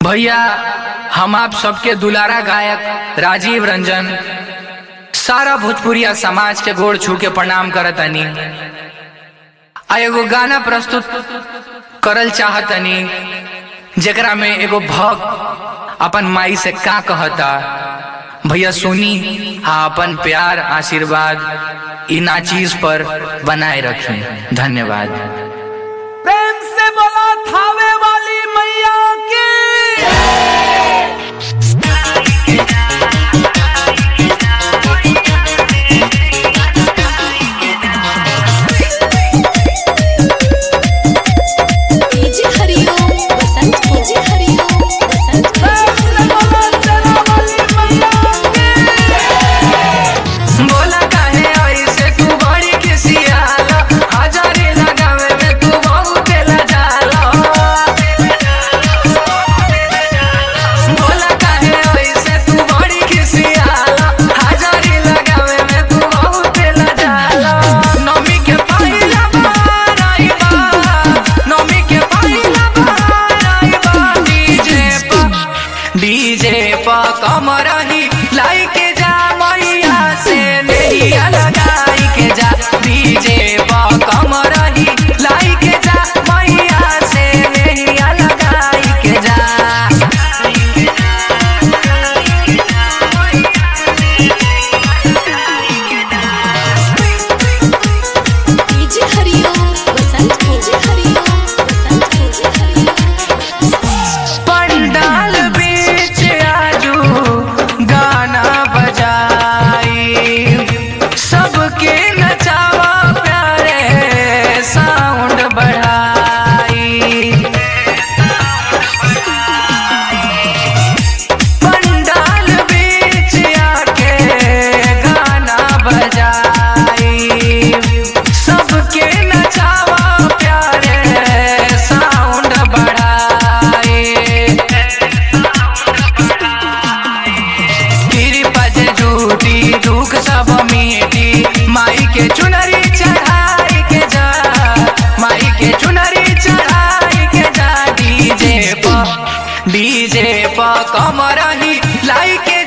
भैया हम आप सबके दुलारा गायक राजीव रंजन सारा भोजपुरिया समाज के गोड़ छू के प्रणाम करतनी आ एगो गाना प्रस्तुत करल चाहतनी जेकरा में एगो भक्त अपन माई से का कहता भैया सुनी आ अपन प्यार आशीर्वाद इ नाचीज पर बनाए रखें धन्यवाद प्रेम से बोला थावे वाली मैया की डीजे हरिओम बसंत डीजे हरिओम बसंत प्रेम से बोला चला वाली मैया की बोला काहे ऐसे तू बड़ी किसियाला हजारी लगावे में तू बहुत लजाला बोला काहे ऐसे तू बड़ी किसियाला हजारी लगावे में तू बहुत लजाला नमी के पहिला बार आई बा नमी के पहिला बार आई बा डीजे पर डीजे पर कमर ही लाई के जा मैया से नैया लगाई के जा डीजे पर कमर ही लाई के जा मैया से नैया लगाई के जा DJ Hariom Basant DJ Hariom Basant DJ Hariom पंडाल बीच आजू गाना बजाई सबके नचावा प्यारे साउंड बढ़ाई पंडाल बीच आके गाना बजाई सबके नचावा प्यारे साउंड बढ़ाई गिरी पज झूठी दुख सब मीठी माई के चुनरी चढ़ाई के जा माई के चुनरी चढ़ाई के जा डीजे प डीजे प कमर ही लाई के